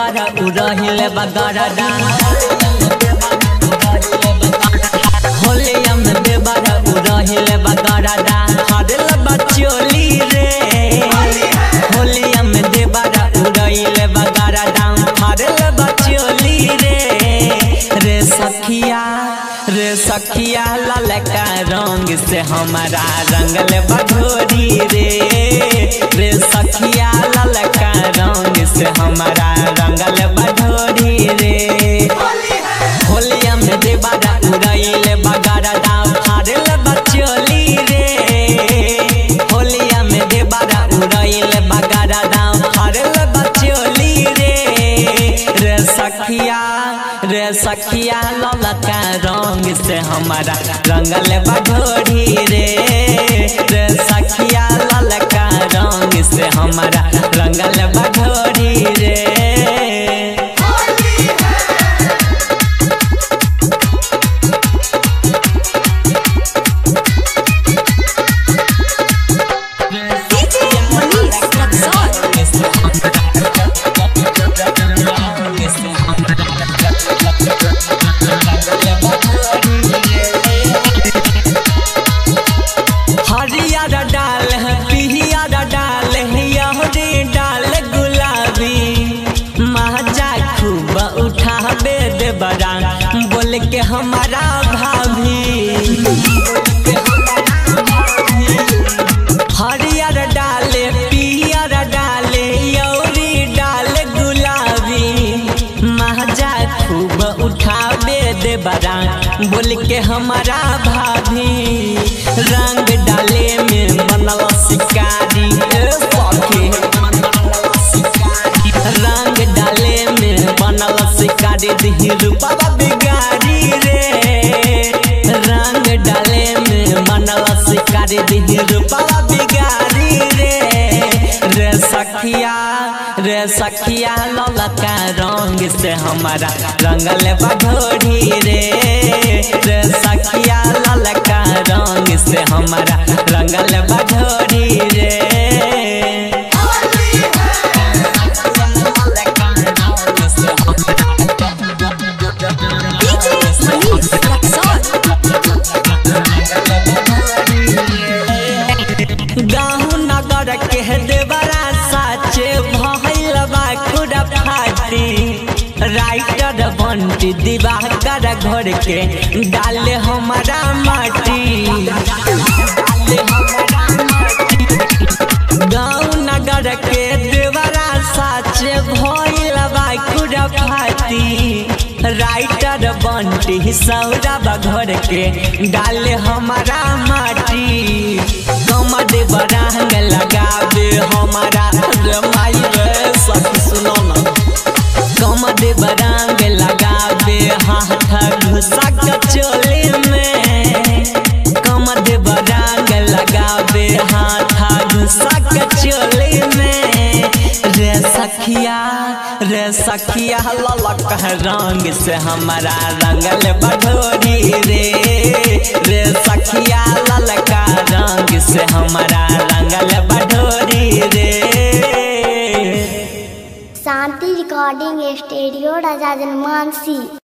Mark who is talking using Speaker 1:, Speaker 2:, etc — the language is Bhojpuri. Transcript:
Speaker 1: देबारा उड़हिले बगरदा होलिया में देबारा उड़हिले बगरदा हरल बचोली रे होलिया में देबारा उड़हिले बगरदा हरल बचोली रे रे सखिया रे सखिया ललका रंग से हमारा रंगल बघोरी रे रे सखिया ललका रंग से हमारा रंगल बघोरी रे होलिया में देबारा उड़ैले बगारा दाम फाड़ल बचोली रे होलिया में देबारा उड़ैले बगारा दाम फाड़ल बचोली रे रे सखिया रे सखिया ललका रंग से हमारा रंगल बघोरी रे रे सखिया ललका रंग से हमारा रंगल बघोरी रे
Speaker 2: DJ Manish Luxor.
Speaker 1: हरियर डाल है पिहियर डाल है यहरी डाल गुलाबी महाजा खूब उठाबे दे बड़ा बोल के हमारा भाभी हरियर डाले पियर डाले यौरी डाल गुलाबी महाजा खूब उठाबे दे बड़ा बोल के हमारा भाभी रंग डाले में मनल शिकारी ए सखी रंग डाले में बनल शिकारी दिही रूपा बिगाड़ी रे रंग डाले में बनल शिकारी दिही रूपा बिगाड़ी रे रे सखिया रे सखिया ललका रंग से हमारा रंगल बघोरी रे रे सखिया ललका रंग से हमारा रंगल बघोरी रे
Speaker 2: DJ Manish Luxor.
Speaker 1: गाँव नगर के देवरा साचे भइल बा खुदा फाटी राइटर बंटी दिवाकर घर के डाले हमारा माटी गाँव नगर के देवरा साचे भइल बा खुदा फाटी राइटर बंटी सौरभ घर के डाले हमारा माटी कमर बरांग लगावे हमारा रे माई रे सखी सुनो ना कमर बरांग लगावे हाथ घुसा के चोली में कमर बरांग लगावे हाथ घुसा के चोली में रे सखिया रे सखिया ललक रंग से हमारा रंगल बढोरी रे रे सखिया ललका रंग से हमारा रंगल बढोरी रे
Speaker 3: शांति रिकॉर्डिंग स्टूडियो राजा जनमानसी